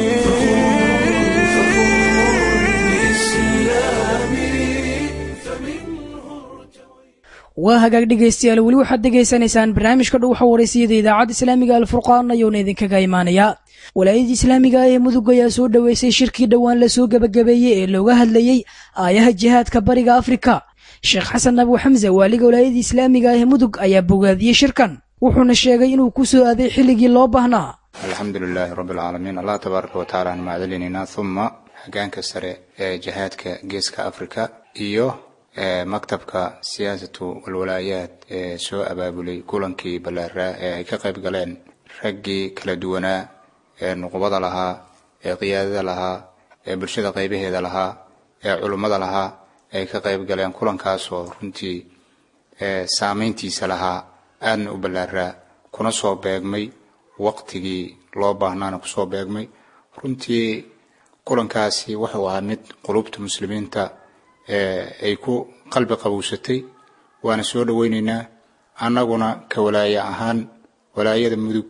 waa hagaag dhegaystayaal weli waxaad dhegaysanaysaan barnaamijka dhowxa wareysiyada idaacadda islaamiga alfurqaan ayuuna idinkaga imaanayaa walaayadii islaamiga ee mudug ayaa soo dhoweysay shirkii dhowaan lasoo gebagabeeyey ee looga hadlayey aayaha jihaadka bariga afrika sheekh xasan abu xamse waaliga walaayadii islaamiga ee mudug ayaa bogaadiyey shirkan wuxuuna sheegay inuu ku soo aaday xilligii loo baahnaa
alxamdu lilaahi rabbi alcaalamiin allah tabaaraka wa tacaala aan mahadcelinaynaa uma hoggaanka sare ee jihaadka geeska afrika iyo maktabka siyaasatu walwalaayaad ee soo abaabulay kulankii ballaaraa ee ay ka qayb galeen raggii kala duwanaa ee nuqbada lahaa ee qiyaadada lahaa ee bulshada qaybaheeda lahaa ee culummada lahaa ay ka qayb galeen kulankaasoo runtii saameyntiisa lahaa aadna u ballaaraa kuna soo beegmay waqtigii loo baahnaana kusoo beegmay runtii kulankaasi wuxuu ahaa mid qulubta muslimiinta ay ku qalbi qabowsatay waana soo dhoweyneynaa annaguna ka walaaya ahaan walaayada mudug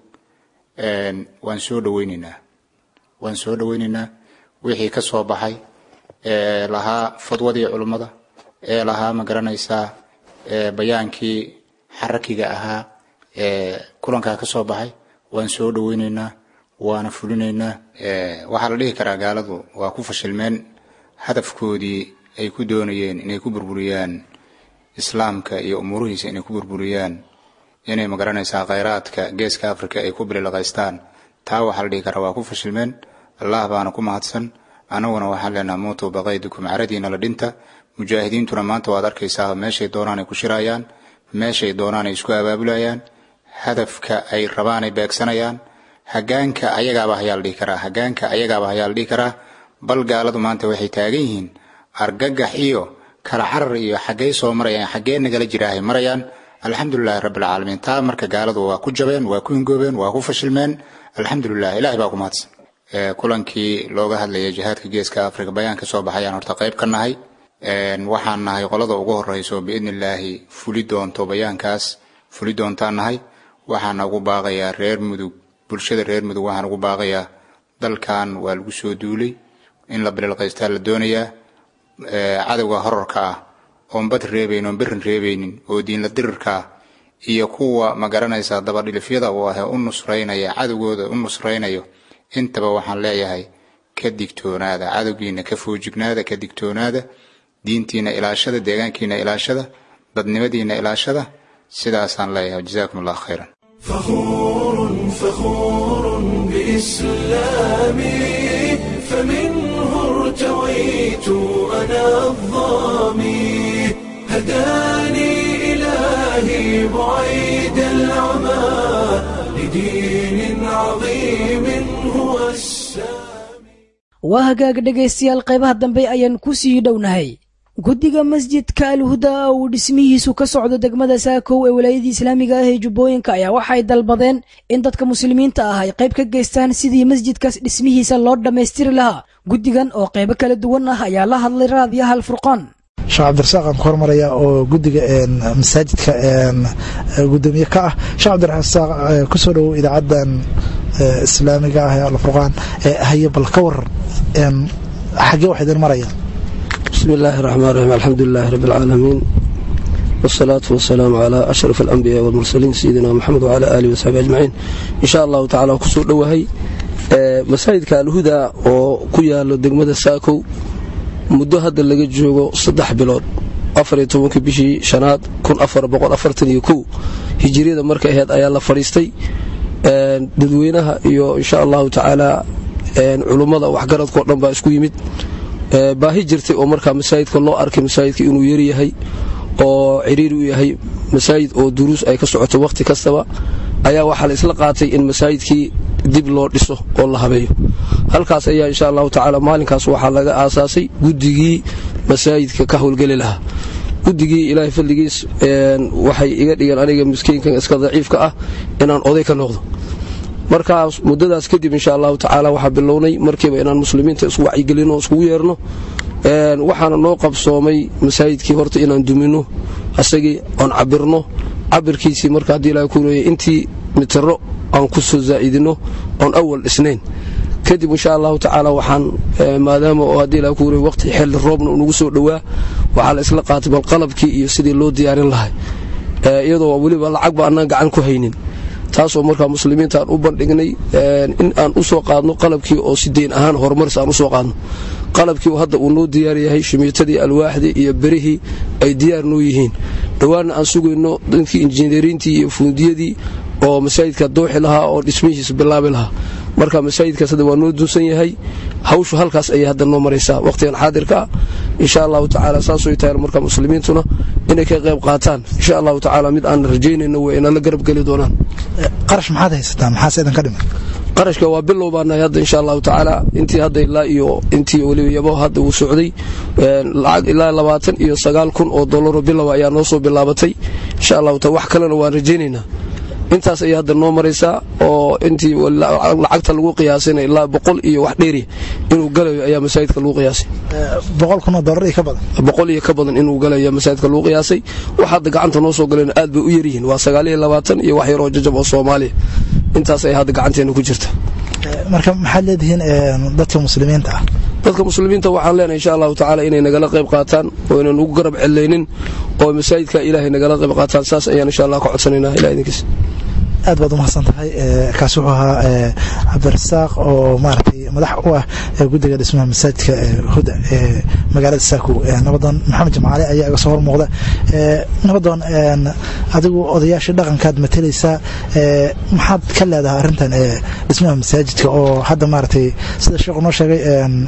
waan soo dhoweyneynaa waan soo dhoweyneynaa wixii ka soo baxay ee lahaa fadwadii culummada ee lahaa ma garanaysaa bayaankii xarakiga ahaa ee kulankaa ka soo baxay waan soo dhoweyneynaa waana fulinaynaa waxaa la dhihi karaa gaaladu waa ku fashilmeen hadafkoodii ay ku doonayeen inay ku burburiyaan islaamka iyo umuurihiisa inay ku burburiyaan inay magaranaysaa khayraadka geeska africa ay ku bililaqaystaan taa waxaa la dhihi karaa waa ku fashilmeen allah baana ku mahadsan annaguna waxaan leenaha muutu baqaydukum caradiina la dhinta mujaahidiintuna maanta waad arkaysaa meeshay doonaan ay ku shirayaan meeshay doonaan ay isku abaabulayaan hadafka ay rabaan ay beegsanayaan hagaanka ayagaaba hayaa la dhihi karaa hagaanka ayagaaba hayaa la dhihi karaa bal gaaladu maanta waxay taagan yihiin argagax iyo kala carar iyo xaggey soo marayaan xaggee nagala jiraahay marayaan alxamdulilahi rabbilcaalamiin taa marka gaaladu waa ku jabeen waa ku hingoobeen waa ku fashilmeen alxamdulilah ilahay baa ku mahadsan kulankii looga hadlayay jihaadka geeska africa bayaan ka soo baxayaan horta qayb ka nahay waxaan nahay qolada ugu horeyso biidni illaahi fuli doonto bayaankaas fuli doontaan nahay waxaana ugu baaqayaa reer mudug bulshada reer mudug waxaan ugu baaqayaa dalkan waa lagu soo duulay in la bililqaystaa la doonayaa cadowga horarka ah oon bad reebayn oon berin reebaynin oo diinla dirirka ah iyo kuwa ma garanaysaa dabadhilifyada uu ahee u nusraynaya cadowgooda u nusraynayo intaba waxaan leeyahay ka digtoonaada cadowgiina ka foojignaada ka digtoonaada diintiina ilaashada deegaankiina ilaashada dadnimadiina ilaashada sidaasaan leeyahay jazaakum allah khayran
فخور فخور بإسلامي فمنه ارتويت أنا الظامي هداني إلهي بعيد العمى لدين عظيم هو السامي
waa hagaag dhegaystayaal qaybaha dambe ayaan ku sii dhownahay guddiga masjidka alhuda uu dhismihiisu ka socdo degmada saakow ee walaayadii islaamiga ah ee jubbooyinka ayaa waxay dalbadeen in dadka muslimiinta ah ay qayb ka geystaan sidii masjidkaas dhismihiisa loo dhammaystiri lahaa guddigan oo qaybo kala duwan ah ayaa la hadlay raadiyaha alfurqaan
sheekh cabdirasaaq aan ku hormaraya oo guddiga masaajidka gudoomiye ka ah sheekh cabdirasaaq kusoo dhowow idaacadan islaamiga ah ee alfurqaan haye bal ka waran xaggee wax idin marayaan
بسم الله الرحمن الرحيم الحمد لله رب العالمين والصلاة والسلام على أشرف الأنبياء والمرسلين سيدنا محمد وعلى آله وصحبه أجمعين إن شاء الله تعالى كسور دوهي مساجدka alhuda oo ku yaalo degmada saakow muddo hadda laga joogo saddex bilood afariyo tobankii bishii shanaad kun afar boqol afartan iyo kow hijiriyada marka aheyd ayaa la fadhiistay dadweynaha iyo insha allahu tacaala culummada waxgaradkao dhan baa isku yimid baahi jirtay oo markaa masaajidka loo arkay masaajidka inuu yaryahay oo ciriiri u yahay masaajid oo duruus ay ka socoto wakhti kastaba ayaa waxaa la isla qaatay in masaajidkii dib loo dhiso oo la habeeyo halkaas ayaa insha allahu tacaala maalinkaas waxaa laga aasaasay guddigii masaajidka ka howlgeli lahaa guddigii ilaahay fadligiis waxay iga dhigeen aniga miskiinkan iska daciifka ah inaan oday ka noqdo markaas muddadaas kadib insha allahu tacaala waxaa bilownay markiiba inaan muslimiinta isku wacyigelino o iskugu yeerno waxaana noo qabsoomay masaajidkii horta inaan dumino asagii oon cabirno cabirkiisii marka haddii ilaha ku leeyay intii mitiro aan ku soo zaa'idino oon awal dhisnayn kadib insha allahu tacaala waxaan maadaama oo haddii ilaha ku leeyay waqti xilli roobna unagu soo dhowaa waxaa la isla qaatay bal qalabkii iyo sidii loo diyaarin lahay iyadoo weliba lacagba annaan gacan ku haynin taasoo markaa muslimiinta aan u bandhignay in aan u soo qaadno qalabkii oo si deyn ahaan horumaris aan u soo qaadno qalabkii hadda uu noo diyaar yahay shimiitadii alwaaxdii iyo berihii ay diyaar noo yihiin dhowaanna aan sugayno dadkii injineeriintii iyo fuundiyadii oo masaajidka dooxi lahaa oo dhismihiisa bilaabi lahaa marka masaajidkaas hadda waa noo dunsan yahay hawshu halkaas ayay hadda noo maraysaa waqtigan xaadirka ah insha allahu tacaala saasoo tahay marka muslimiintuna inay ka qayb qaataan insha allahu tacaala mid aan rajaynayno way inala garab geli doonaan
qarash maxaad haysataa maxaase idin ka dhiman
qarashka waa bilow baa nahay hadda insha allahu tacaala intii hadda ilaa iyo intii weliba yabo hadda uu socday lacag ilaa labaatan iyo sagaal kun oo dollaro bilow ayaa noo soo bilaabatay insha allahu taala wax kalena waan rajaynaynaa intaas ayay hadda noo maraysaa oo intii lacagta lagu qiyaasina ilaa boqol iyo wax dheeri inuu galayo ayaa masaajidka lagu qiyaasay
boqol kun oo dollar iyo ka badan
boqol iyo ka badan inuu galayo masaajidka lagu qiyaasay wax hadda gacanta noo soo galeen aad bay u yaryihiin waa sagaal iyo labaatan iyo wax yaroo jajab oo soomaaliya intaas ay hadda gacanteena ku jirta
marka maxaad leedihiin dadka muslimiinta ah
dadka muslimiinta waxaan leenahay insha allahu tacaala inay nagala qayb qaataan oo inaan ugu garab celaynin oo masaajidka ilaahay nagala qayb qaataan saas ayaan insha allah ka codsanaynaa ilaah idinkiis
aad baad umahadsan tahay kaasi wuxuu ahaa cabdirasaaq oo maaragtay madax u ah guddiga dhismaha masaajidka huda ee magaalada saako nabadoon maxamed jimcaale ayaa iga soo hormuuqda nabadoon adigu odayaashii dhaqankaad matalaysaa maxaad ka leedahay arrintan dhismaha masaajidka oo hadda maaragtay sida sheekhu noo sheegay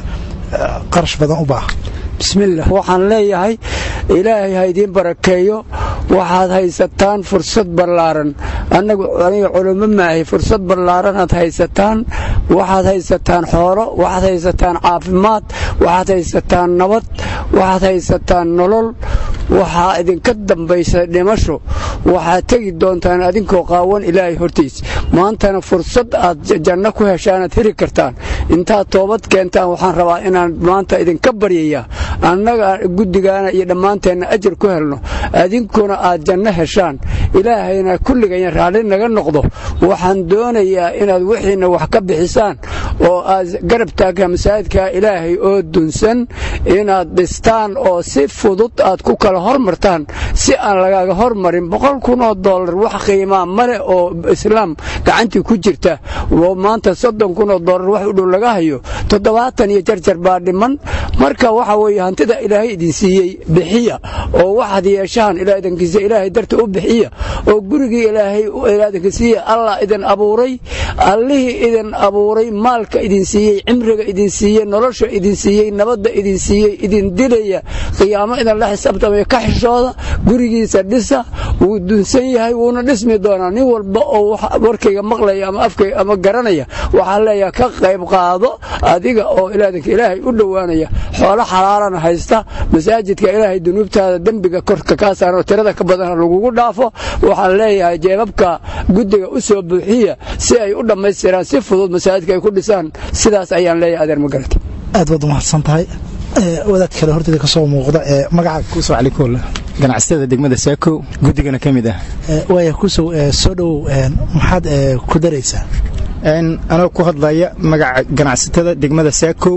qarash badan u baaha
bismillaah waxaan leeyahay ilaahay ha idiin barakeeyo waxaad haysataan fursad ballaaran annagu aniga culummo maahay fursad ballaaranaad haysataan waxaad haysataan xoolo waxaad haysataan caafimaad waxaad haysataan nabad waxaad haysataan nolol waxaa idinka dambaysa dhimasho waxaad tegi doontaan adinkoo qaawan ilaahay hortiis maantana fursad aad janno ku heshaanaad heli kartaan intaad toobad keentaan waxaan rabaa inaan maanta idinka baryayaa annaga guddigaana iyo dhammaanteenna ajar ku helno adinkuna aad janno heshaan ilaahayna kulligayna raalli naga noqdo waxaan doonayaa inaad wixiinna wax ka bixisaan oo aad garab taagtaa masaajidka ilaahay oo dunsan inaad dhistaan oo si fudud aad ku kala hormartaan si aan lagaaga hormarin boqol kun oo dollar wax qiimaa male oo islaam gacantii ku jirta oo maanta soddon kun oo dollar wax u dhow laga hayo toddobaatan iyo jarjar baa dhiman marka waxa weeye hantida ilaahay idin siiyey bixiya oo waxaad yeeshaan ilaa idinkiisa ilaahay darta u bixiya oo gurigii ilaahay idinka siiya allah idin abuuray allihii idin abuuray maalka idin siiyey cimriga idin siiyey nolosha idin siiyey nabadda idin siiyey idin dilaya qiyaamo idin la xisaabtamaya ka xishooda gurigiisa dhisa wuu dunsan yahay wuuna dhismi doonaa nin walba oo warkayga maqlaya ama afkayga ama garanaya waxaa leeyaha ka qayb qaado adiga oo ilaadanka ilaahay u dhowaanaya xoolo xalaalana haysta masaajidka ilaahay dunuubtaada dembiga korka kaa saaran oo tirada ka badana lagugu dhaafo waxaan leeyahay jeebabka guddiga u soo buuxiya si ay u dhammaystiraan si fudud masaajidka ay ku dhisaan sidaas ayaan leeyahay adeer magarata
aad baad umahadsan tahay wadaad kale horteeda ka soo muuqda ee magaca
kusow calikool ganacsatada degmada saako guddigana ka mid ah
waaya kusow soo dhowow maxaad ku daraysaa
anoo ku hadlaya magaca ganacsatada degmada saakow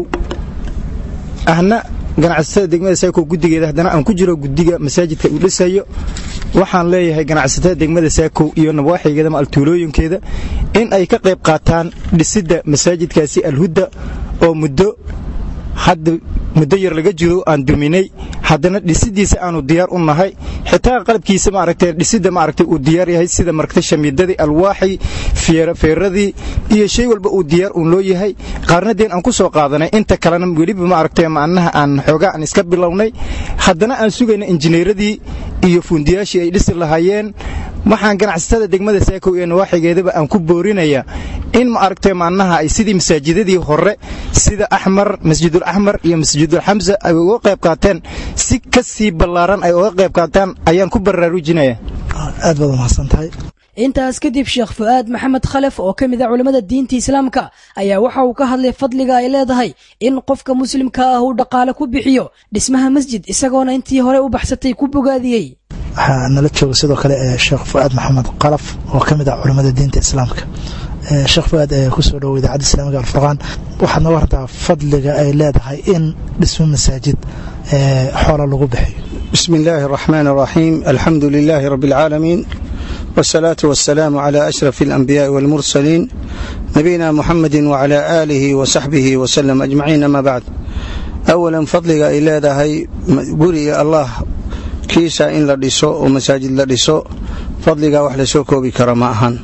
ahna ganacsatada degmada saako guddigeeda haddana aan ku jiro guddiga masaajidka uu dhisayo waxaan leeyahay ganacsatada degmada saakow iyo nabwaaxigeeda ma altuulooyinkeeda in ay ka qayb qaataan dhisidda masaajidkaasi alhudda oo muddo hadda muddo yar laga jiro aan duminay haddana dhisidiisa aanu diyaar u nahay xitaa qalabkiisa maaragtay dhisidda maaragtay uu diyaar yahay sida maragtay shamiidadii alwaaxii feeradii iyo shay walba uu diyaar uun loo yahay qaarnadeen aan ku soo qaadanay inta kalena weliba maaragtay macnaha aan xoogaa aan iska bilownay haddana aan sugayna injineeradii iyo fuundiyaashii ay dhisi lahaayeen waxaan ganacsatada degmada saakow ee nawaaxigeedaba aan ku boorinayaa in ma aragtay macnaha ay sidii masaajidadii hore sida axmar masjidul axmar iyo masjidul xamsa ay uga qayb qaateen si ka sii ballaaran ay uga qayb qaataan ayaan ku baraarujinaya
aad baad umahadsan tahay
intaas kadib sheekh fu'aad maxamed khalef oo ka mid a culimmada diinta islaamka ayaa waxa uu ka hadlay fadliga ay leedahay in qofka muslimka ah uu dhaqaale ku bixiyo dhismaha masjid isagoona intii hore u baxsatay ku bogaadiyey
waxaa nala jooga sidoo kale sheekh fu'aad maxamed kalaf oo ka mid ah culimmada diinta islaamka sheekh fuaad kusoo dhowo idaacadda islaamiga alfurqaan waxaad nooga hartaa fadliga ay leedahay in dhismo masaajid xoola lagu bixiyo
bismi illaahi araxmaan araxiim alxamdu lilaahi rabbi alcaalamiin wsalaatu wasalaamu cala ashraf alanbiyaai walmursaliin nabiyina muxamedi wacala aalihi wasaxbihi wasalam ajmaciin ama bacd awalan fadliga ay leedahay guriga allah kiisa in la dhiso oo masaajid la dhiso fadligaa wax lasoo koobi kara ma ahan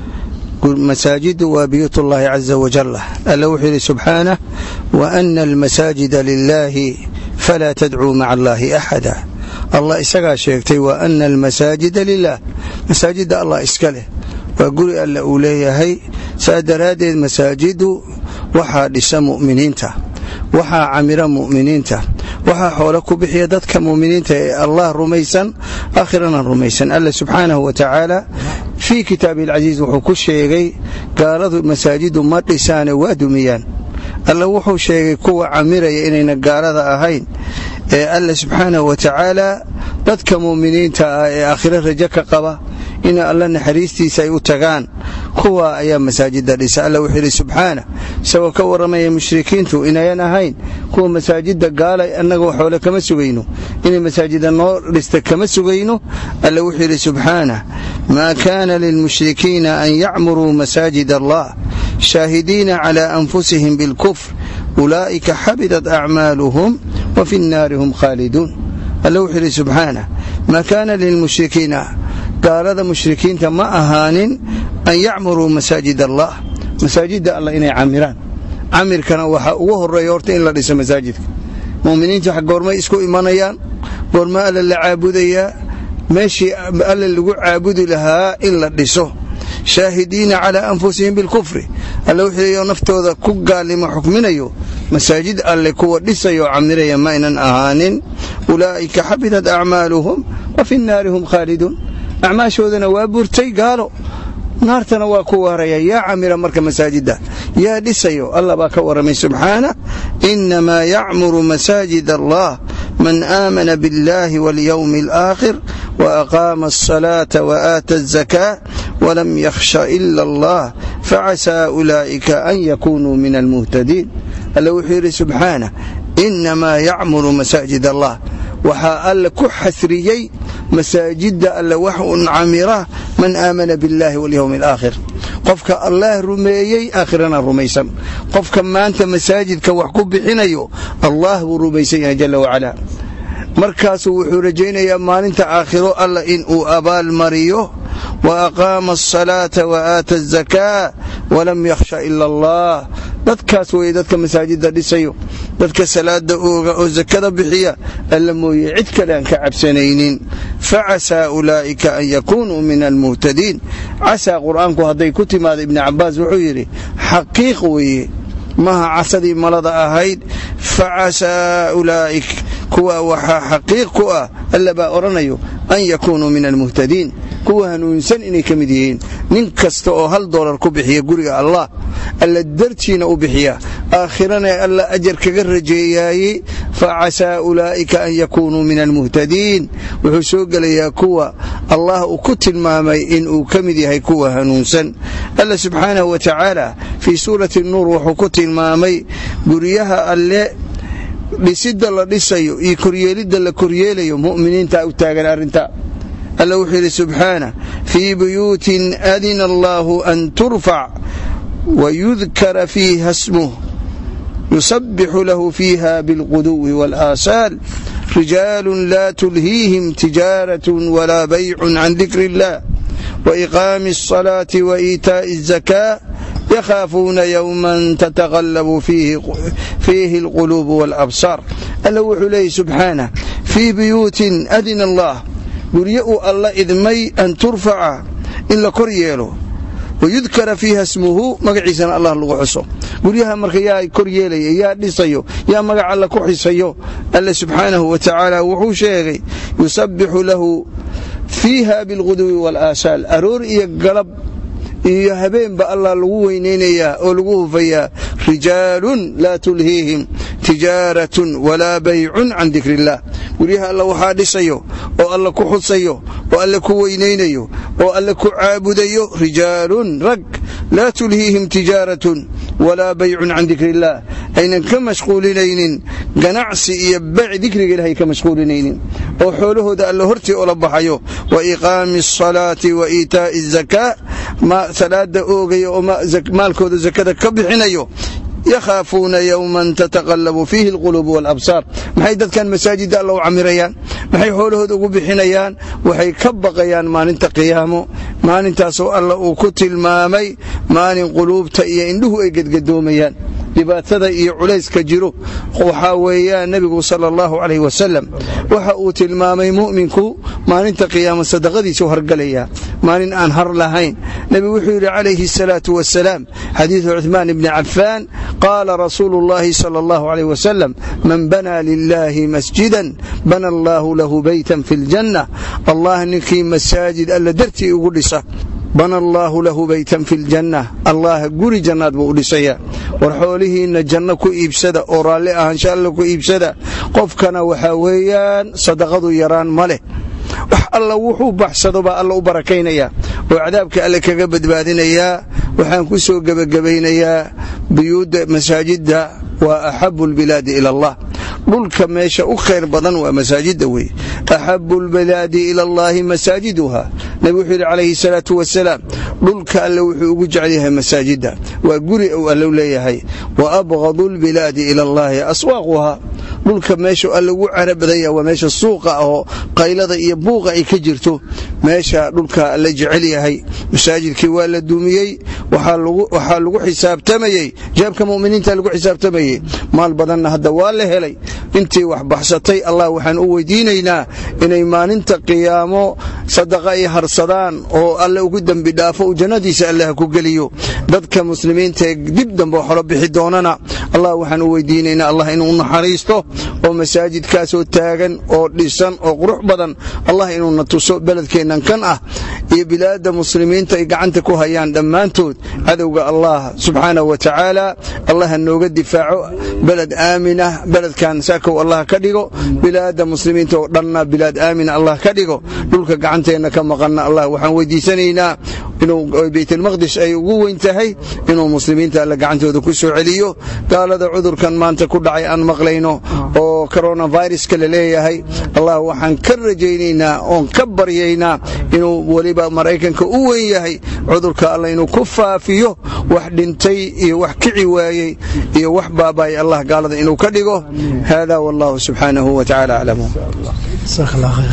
masaajidu waa biyuut ullaahi caza wajal alla wuxuu yidhi subxaanah wa ana almasaajida lilaahi falaa tadcuu maca allaahi axada allah isagaa sheegtay wa ana almasaajida lilah masaajidda allah iska leh waa guri alle uu leeyahay saa daraaddeed masaajidu waxaa dhisa mu'miniinta waxaa camira mu'miniinta waxaa xoolo ku bixiya dadka mu'miniinta ee allah rumaysan aakhirana rumaysan alla subxaanahu wa tacaala fii kitaabihi alcasiis wuxuu ku sheegay gaaladu masaajidu ma dhisaane waa dumiyaan alla wuxuu sheegay kuwa camiraya inayna gaalada ahayn ee alla subxaanahu wa tacaala dadka mu'miniinta ah ee aakhiro rajo ka qaba in alla naxariistiisa ay u tagaan kuwa ayaa masaajida dhisa alla wuxuu yidhi subxaana isagoo ka warramaya mushrikiintu inayan ahayn kuwa masaajida gaala annaga waxoole kama sugayno inay masaajida noo dhista kama sugayno alla wuxuu yidhi subxaana maa kaana lilmushrikiina an yacmuruu masaajid allah shaahidiina cala anfusihim bilkufr ulaa'ika xabidat acmaaluhum wa fi nnaari hum khaaliduun alla wuxuu yidhi subxaana maa kaana lilmushrikiina gaalada mushrikiinta ma ahaanin an yacmuruu masaajid allah masaajidda allah inay camiraan camirkana waxaa ugu horeeya horta in la dhiso masaajidka mu'miniinta goormay isku imanayaan goorma alla la caabudayaa meeshii alla lagu caabudi lahaa in la dhiso shaahidiina calaa anfusihim bilkufri alla wuxuu naftooda ku gaalimo xukminayo masaajid alle kuwa dhisayo camiraya ma aynan ahaanin ulaa'ika xabidat acmaaluhum wa fi nnaari hum khaaliduun acmaashoodana waa burtay gaalo naartana waa ku waaraya yaa camira marka masaajidda yaa dhisayo allah baa ka warramay subxaana innamaa yacmuru masaajid allah man aamana biاllahi walyowmi alaakhir waaqaama alsalaata waaata alzakaa walam yakhsha ila allah facasaa ulaa'ika an yakunuu min almuhtadiin alla wuxuu yidhi subxaana innamaa yacmuru masaajid allah waxaa alle ku xasriyey masaajidda alle wax un camira man aamana biاllahi walyowmi alaakhir qofka allaah rumeeyey aakhirana rumaysan qofka maanta masaajidka wax ku bixinayo allah buu rumaysan yahay jalla wacalaa markaasuu wuxuu rajaynayaa maalinta aakhiro alla in uu abaal mariyo wa aqaama asalaata wa aata azakaa walam yakhsha ila allah dadkaas weeye dadka masaajidda dhisayo dadka salaada ooga oo sakada bixiya alla mooye cid kale aan ka cabsanaynin facasaa ulaa'ika an yakunuu min almuhtadiin casaa qur'aanku hadday ku timaada ibni cabbaas wuxuu yidhi xaqiiq weeye maha casadii malada ahayd facasaa ulaa'ik kuwa waxaa xaqiiq ku ah alla baa odhanayo an yakunuu min almuhtadiin kuwa hanuunsan inay ka mid yihiin nin kasta oo hal doolar ku bixiya guriga allah alla dartiina u bixiya aakhirana alla ajar kaga rajeeyaayey facasaa ulaa'ika an yakunuu min almuhtadiin wuxuu soo gelayaa kuwa allah uu ku tilmaamay inuu ka mid yahay kuwa hanuunsan alla subxaanahu wa tacaala fii suurati nuur wuxuu ku tilmaamay guryaha alle dhisidda la dhisayo iyo koryeelidda la koryeelayo mu'miniinta u taagan arrinta alla wuxuu yidhi subxaana fii buyuutin adina allaahu an turfac wayudkara fiiha smuh yusabixu lahu fiiha bilquduwi wاlaasaal rijaalu laa tulhiihim tijaaraة walaa baycu can dikri اllah waiqaami الصalaaةi waإiitaaءi الزakاة yakhaafuuna yowman tataqallabu fiihi alquluubu waalabsaar alla wuxuu leeyahy subxaanah fii buyuutin adina allah guryo uu alla idmay an turfaca in la kor yeelo wayudkara fiiha smuhu magaciisana allah lagu xuso guryaha marka yaa kor yeelaya yaa dhisayo yaa magac alla ku xisayo alla subxaanahu wa tacaala wuxuu sheegay yusabbixu lahu fiiha bilquduwi waalaasaal aroor iyo galab iyo habeenba allah lagu weynaynayaa oo lagu hufayaa rijaalun laa tulhiihim tijaaratun walaa baycun can dikri illah guryaha alla waxaa dhisayo oo alla ku xusayo oo alle ku weynaynayo oo alle ku caabudayo rijaalun rag laa tulhiihim tijaaratun walaa baycun can dikri illaah aynan ka mashquulinaynin ganacsi iyo baac dikriga ilahay ka mashquulinaynin oo xoolahooda alle hortii ula baxayo wa iqaami asalaati wa iitaa'i azakaa salaada oogaya oo maalkooda zakada ka bixinayo yakhaafuuna yowman tataqallabu fiihi alquluubu waalabsaar maxay dadkan masaajidda alla u camirayaan maxay xoolahooda ugu bixinayaan waxay ka baqayaan maalinta qiyaamo maalintaasoo alla uu ku tilmaamay maalin quluubta iyo indhuhu ay gedgadoomayaan dhibaatada iyo culayska jiro waxaa weeyaan nebigu sala allahu calayh wasalam waxa uu tilmaamay mu'minku maalinta qiyaamo sadaqadiisu hargalayaa maalin aan har lahayn nebigu wuxuu yidhi calayhi asalaatu wasalaam xadiidu cuثmaan ibni cafaan qaala rasuulu اllahi salى allahu alayh wasalam man banaa lilahi masjidan bana allahu lahu beytan fi اljanna allah ninkii masaajid alla dartii ugu dhisa bana allaahu lahu baytan fi ljanna allah guri jannaad buu u dhisayaa war xoolihiinna janno ku iibsada oo raalli ahaansha alla ku iibsada qofkana waxaa weeyaan sadaqadu yaraan ma leh wax alla wuxuu baxsado baa alla u barakaynayaa oo cadaabka alle kaga badbaadinayaa waxaan ku soo gebagabaynayaa buyuudda masaajidda waa axabu lbilaadi ila allah dhulka meesha u khayr badan waa masaajidda wey axabu lbilaadi ila allaahi masaajiduha nebi wuxuu yidhi calayhi salaatu wasalaam dhulka alle wuxuu ugu jecel yahay masaajidda waa guri uu allow leeyahay wa abqadu lbilaadi ila allaahi aswaaquha dhulka meesha alle ugu cara badanya waa meesha suuqa ahoo qaylada iyo buuqa ay ka jirto meesha dhulka alle jecel yahay masaajidkii waa la duumiyey waxaa lagu xisaabtamayey jaabka muminiinta lagu xisaabtamayey maal badanna hadda waa la helay intii wax baxsatay allah waxaan u weydiinaynaa inay maalinta qiyaamo sadaqa ay harsadaan oo alle ugu dembi dhaafo uu jannadiisa allah ku geliyo dadka muslimiinta ee dib dambe xolo bixi doonana allah waxaan u weydiinaynaa allah inuu naxariisto oo masaajidkaasoo taagan oo dhisan oo qurux badan allah inuuna tuso beledkeennan kan ah iyo bilaadda muslimiinta ay gacanta ku hayaan dhammaantood cadowga allah subxaanahu wa tacaala allah ha nooga difaaco beled aaminah beledkan saakow allah ka dhigo bilaadda muslimiinta oo dhanna bilaad aamina allah ka dhigo dhulka gacanteenna ka maqanna allah waxaan weydiisanaynaa inuu baytulmaqdis ay ugu weyn tahay inuu muslimiinta alle gacantooda ku soo celiyo gaalada cudurkan maanta ku dhacay aan maqlayno oo koronaviruska la leeyahay allah waxaan ka rajaynaynaa oon ka baryaynaa inuu weliba maraykanka u weyn yahay cudurka alla inuu ku faafiyo wax dhintay iyo wax kici waayey iyo wax baabaay allah gaalada inuu ka dhigo hada wallahu subxaanahu wa tacaala aclamu
sheekh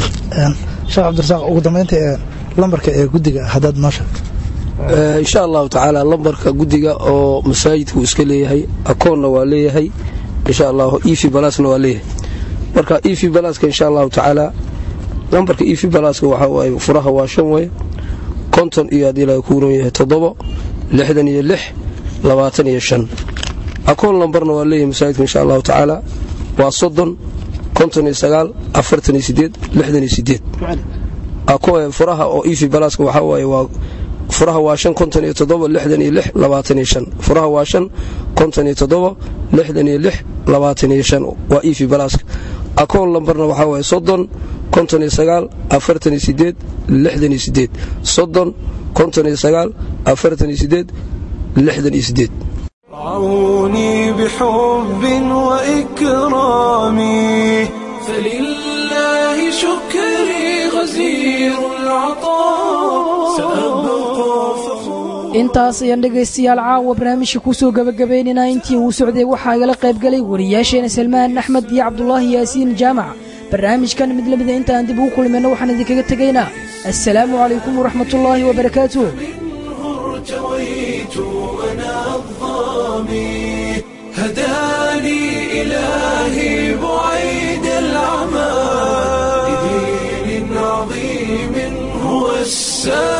cabdirasaaq ugu dambaynta ee lambarka ee guddiga haddaad noo sheegto
insha allahu tacaala lambarka guddiga oo masaajidka uu iska leeyahay akoonna waa leeyahay insha allahu efi balasna waa leeyahay marka efi balaska insha allahu tacaala lambarka efi balaska waxaa waaye furaha waa shan wey konton iyo haddii laga kuuran yahay toddobo lixdan iyo lix labaatan iyo shan akoon lambarna waa leeyahay masaajidka insha allahu tacaala waa soddon konton iyo sagaal afartan iyo sideed lixdan iyo sideed furaha oo efi balaska waxaa waaye waa furaha waa shan konton iyo toddoba lixdan iyo lix labaatan iyo shan furaha waa shan konton iyo toddoba lixdan iyo lix labaatan iyo shan waa efi balaska akoon lambarna waxaa waaye soddon konton iyo sagaal afartan iyo sideed lixdan iyo sideed soddon konton iyo sagaal afartan iyo sideed lixdan iyo sideed
رعوني بحب وإكرامي فلله شكري غزير العطاء سأبقى فخور
intaas ayaan dhegaystayaal caawa barnaamijka kusoo gebagabaynaynaa intii uu socday waxaa igala qaybgalay wariyaasheena salmaan axmed iyo cabdulaahi yaasiin jaamac barnaamijkan mid lamida intaan dib ugu kulmayno waxaan idinkaga tegaynaa assalaamu calaykum waraxmatullaahi wabarakaatuh
ارتويت أنا الظامي هداني إلهي بعيد العمى لدين عظيم هو السلام